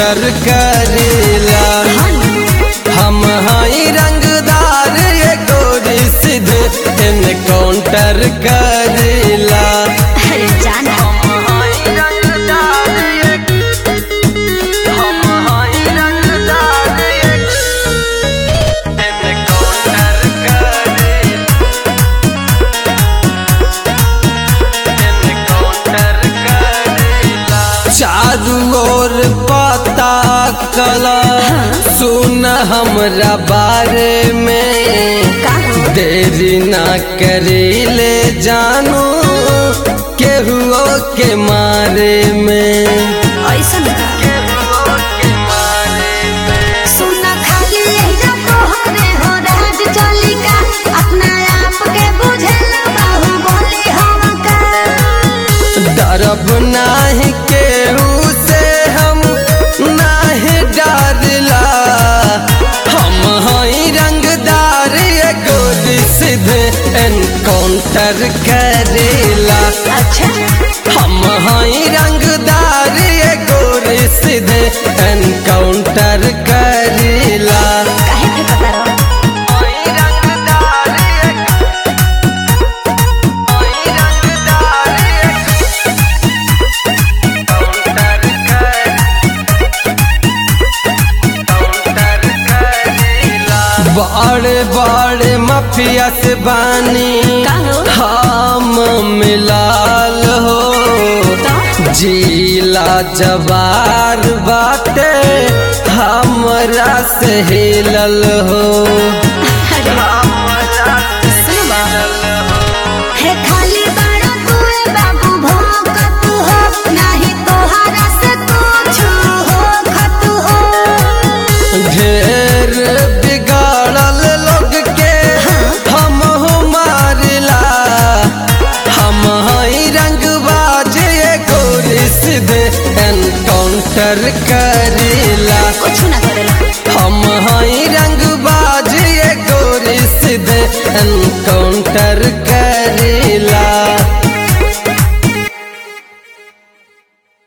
Encounter करेला हम हई रंगदार ये गोरी सीधे एनकाउंटर करेला अरे जाना चारू ओर पता कला सुन हमरा बारे में का देरी ना करीले जानू केहुओ के मारे में ऐसा का सुना खाली एजा तोहरे हो राज चली का अपना आप के बुझेला बाहुबली हम का डरब नाही केहू से हम नाही डरला हम हई रंगदार एगो सीधे एनकाउंटर करेला अच्छा हम हई रंगदार एगो सीधे एनकाउंटर करेला काहे के पता रहो बड़े बड़े माफिया से बानी का हो? हम मिलाल हो तो? जिला जवार बाटे हमरा से हिलल हो अरे सुनो बा हे खाली बड़ा तू बाबू भौंकत हो नाही तोहरा से कुछ हो खत हो ढेर बिगाड़ल लोग के हम हो मारला हम हई रंगबाज एगो सीधे एनकाउंटर करेला कुछ ना करेला हम हई रंगबाज एगो सीधे एनकाउंटर करेला